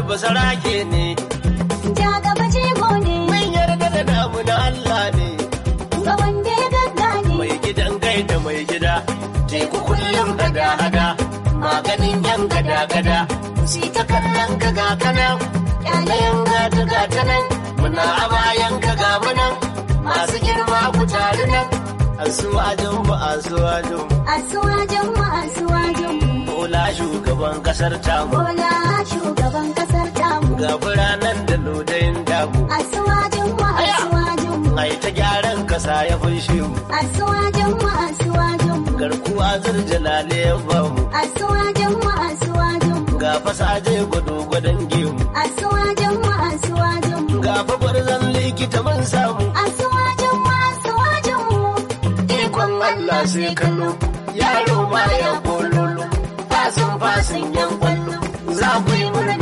basarake ne Ja gaba jego ne, mun yarda da namu na Allah ne ga wanda ya gaggane. mai gidan gai da mai gida teku kullum hada-hada maganin yan gada-gada si ta kallon ka ga kanan yanayin gata gata nan muna a bayan ka ga munan masu girma ku tare nan asuwajin mu asuwajin mu Asuwajen mu asuwajen mu, bola shugaban kasar tamu Bola shugaban kasar tamu. ga biranen da lodayin damu Asuwajen mu asuwajen mu, ai ta gyaran kasa ya fushe mu asuwajen mu asuwajen mu, garkuwa zurjalale ya bamu asuwajen mu asuwajen mu, ga fasaje gwado gwadon gemu asuwajen mu asuwajen mu, ga gwarzon likita mun samu asuwajen mu asuwajen mu. ikon Allah sai kallo yaro ma ya kololo fasin fasin yan kwallo za ku yi murna